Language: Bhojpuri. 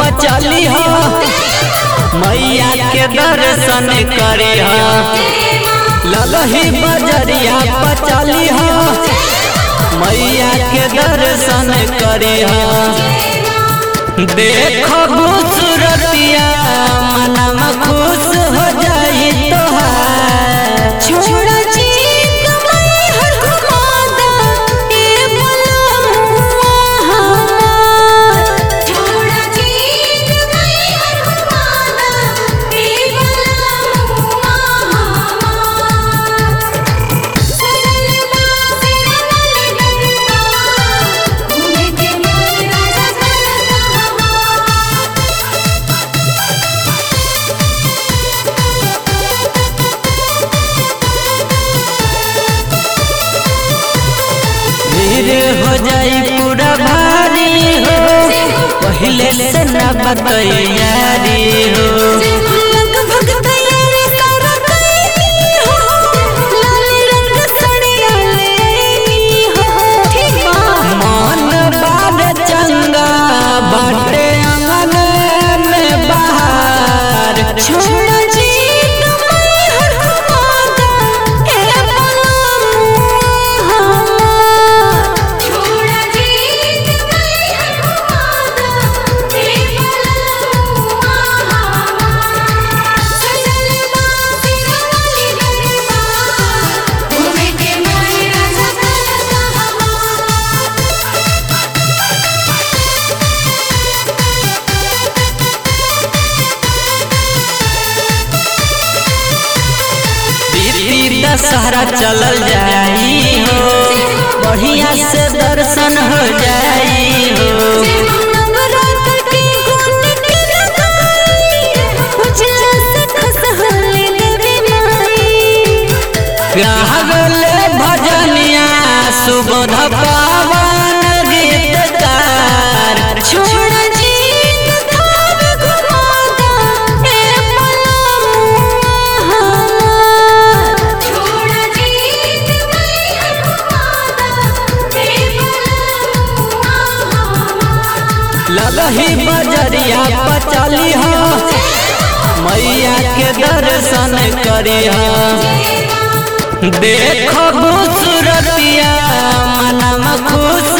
पचली हो मैया के दर्शन करे हो ललही बजरिया पचली हो मैया के दर्शन करे हो देखो खूबसूरतिया मनम खुश हो जाई तोहार छोड़ा जी कमाई हर घुमादा ए बलमुआ हमार छोड़ा जी कमाई हर घुमादा ए बलमुआ हमार सजल बासे रमल गरबा घूमे के मन राजा करता हमार भीड़ हो जाई पूरा भारी हो पहले से न बतैयारी हो लगभग तैयारी सारा कैली हो लाल रंग साड़िया लेनी हो ठीक बा मन बार चंगा बाटे अंगन में बाहर छोड़ा जी कमाई हर घुमादा ए बलमुआ हमार छोड़ा जी कमाई हर घुमादा ए बलमुआ हमार सजल बासे रमल गरबा घूमे के मन राजा करता हमार दीदी दशहरा चलल जाई हो बढ़िया से दर्शन हो जाई हो नवरात्र के गुण के लगाई उजला से खसहले देवी माई गावले भजनिया सुबोध पावन गीतकार छोड़ा जी कथाव घुमादा ए बलमुआ हमार छोड़ा जी कमाई हर घुमादा ए बलमुआ हमार ललही बजरिया पचली हो मैया के दर्शन करी हो देखो खूबसूरतिया मनम खुश